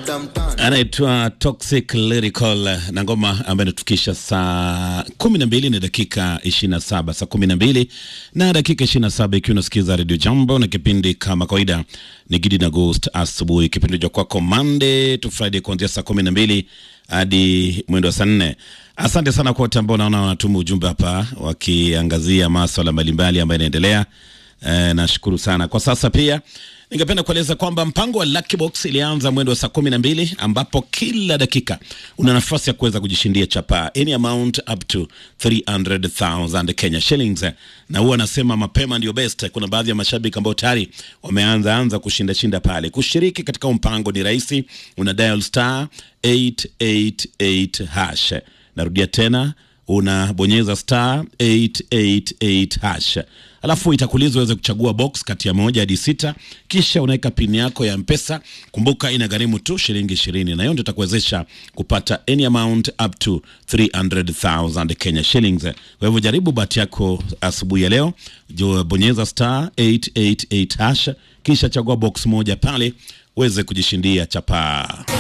anaitwa Toxic Lyrical na ngoma ambayo inatufikisha saa kumi na mbili na dakika ishirini na saba saa kumi na mbili na dakika ishirini na saba ikiwa unasikiza Radio Jambo na kipindi kama kawaida ni Gidi na Ghost asubuhi, kipindi cha kwako Monday to Friday kuanzia saa kumi na mbili hadi mwendo wa saa nne. Asante sana kwa wote ambao naona wanatuma ujumbe hapa wakiangazia maswala mbalimbali ambayo yanaendelea. E, nashukuru sana kwa sasa. Pia ningependa kueleza kwamba mpango wa Lucky Box ilianza mwendo wa saa kumi na mbili ambapo kila dakika una nafasi ya kuweza kujishindia chapa any amount up to 300,000 Kenya shillings, na huwa anasema mapema ndio best. Kuna baadhi ya mashabiki ambao tayari wameanza anza kushinda shinda pale. Kushiriki katika mpango ni rahisi, una dial star 888 hash. Narudia tena unabonyeza star 888 hash, alafu itakuuliza uweze kuchagua box kati ya moja hadi sita, kisha unaweka pini yako ya Mpesa. Kumbuka inagharimu tu shilingi ishirini, na hiyo ndio itakuwezesha kupata any amount up to 300,000 Kenya shillings. Kwa hivyo jaribu bahati yako asubuhi ya leo, jo bonyeza star 888 hash, kisha chagua box moja pale uweze kujishindia chapaa.